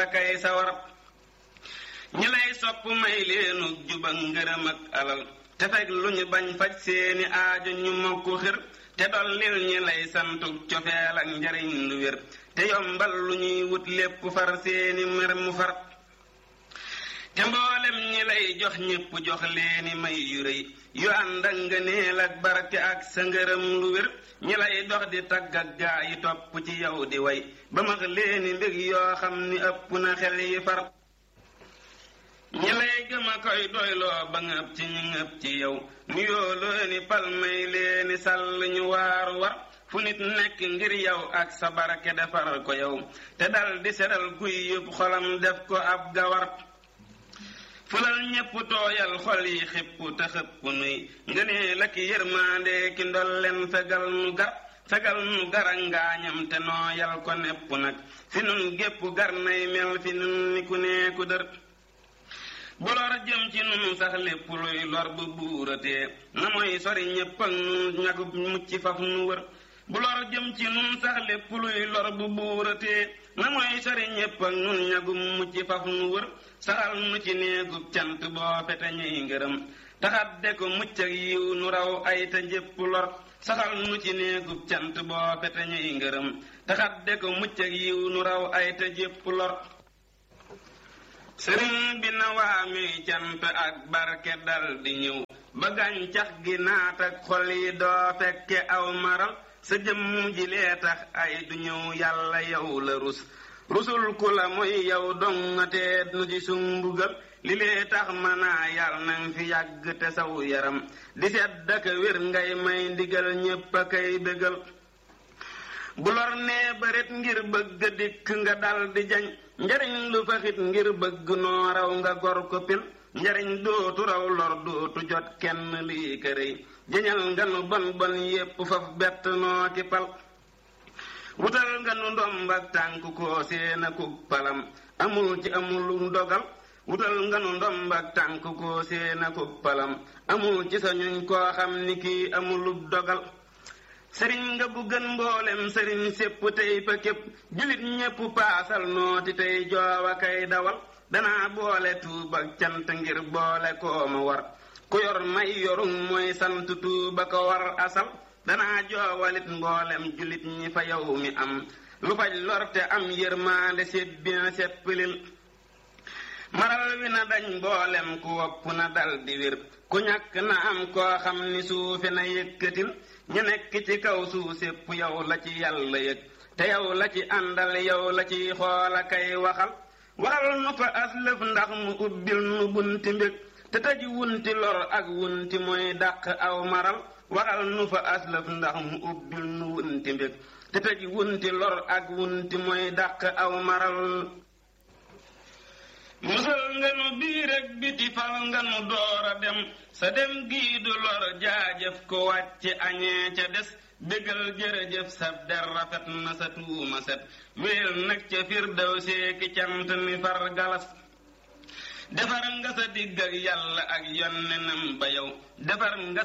kay sawar ñi lay sopp may leenu juba ngërëm ak alal te fekk lu ñu bañ faj seeni aajo ñu mokk xër te dollil ñi lay santu cofeel ak njariñ lu wér te yombal lu ñuy wut lépp far seeni mer mu far te mboolem ñi lay jox ñépp jox leeni may yu rëy yu ànd ak ngëneel ak barke ak sa ngërëm lu wér ñi lay dox di tagg ak gaa yi topp ci yow di way ba max leeni mbég yoo xam ni ëpp na xel yi far ñi lay gëm a koy doyloo ba ngëp ci ñu ngëp ci yow nu yooloo ni palmay leeni sàll ñu waaru war fu nit nekk ngir yow ak sa barke defar ko yow te dal di seral guy yëpp xolam def ko ab gawar fulal ñépp tooyal xol yi xipp te xëpp nuy ngënee la ki yërmaande ki ndolleen fegal nu gar fegal nu gara ngaañam te nooyal ko nepp nag fi nun gépp gar nay mel fi nun ni ku nee ku dër bu lor jëm ci nun sax lépp luy lor bu buuratee na mooy sori ñépp ak nun ñagu mucc faf nu wër bu lor jëm ci nun sax lépp luy lor bu buuratee na mooy sori ñépp ak nun ñagu mucc faf nu wër saxal nu ci néegub cant boo fete ñuy ngërëm taxat de ko mucc ak yiw nu raw ay te njépp lor saxal nu ci néegub cant boo fete ñuy ngërëm taxat de ko mucc ak yiw nu raw ay te jépp lor sëriñ bi na waa mi cant ak barke dal di ñëw ba gàncax gi naat ak xol yi doo fekke aw maral sa jëmm ji lee tax ay du ñëw yàlla yow la rus rusul ku la mooy yow dongatee nu ci sumbugal li lee tax manaa yàlla nang fi yàgg te saw yaram di sedd ak wér ngay may ndigal ñépp a kay bégal bu lor nee baret ngir bëgg dikk nga dal di jañ njariñ lu faxit ngir bëgg noo raw nga gor ko pil njariñ dootu raw lor dootu jot kenn lii kërëy jañal nga nu bon bon yépp faf bett noo ki pal wutal nga nu ndomb ak tànk koo seen akuk palam amul ci amul dogal wutal nga nu ndomb ak tànk koo seen akuk palam amul ci sa ñuñ koo xam ni kii amulub dogal sëriñ nga bu gën mboolem sëriñ sépp tey fa képp julit ñépp paasal nooti tey joowa kay dawal danaa boole tuuba cant ngir boole koo ma war ku yor may yorum mooy sant tuuba ko war asal danaa joowalit mboolem julit ñi fa yow mi am lu faj lorte am yërmaande set bien seppilil maral wi na dañ mboolem ku wopp na dal di wér ku ñàkk na am koo xam ni suufe na yëkkatil ñu nekk ci kaw suuf sépp yow la ci yàlla yëg te yow la ci àndal yow la ci xoola kay waxal waxal nu fa aslëf ndax mu ubbil nu bunti mbég te tëj wunti lor ak wunti mooy dàq aw maral waxal nu fa aslëf ndax mu ubbil nu wunti mbég te tëj wunti lor ak wunti mooy dàq aw maral musal nga nu biir ak biti fal nga nu door a dem sa dem gii du lor jaajëf ko wàcc añee ca des bégal jërëjëf sab der rafet na sa tuuma set wéel nag ca firdaw seeki cant ni far galas defar nga sa digg ak yàlla ak yonnenam ba yow defar nga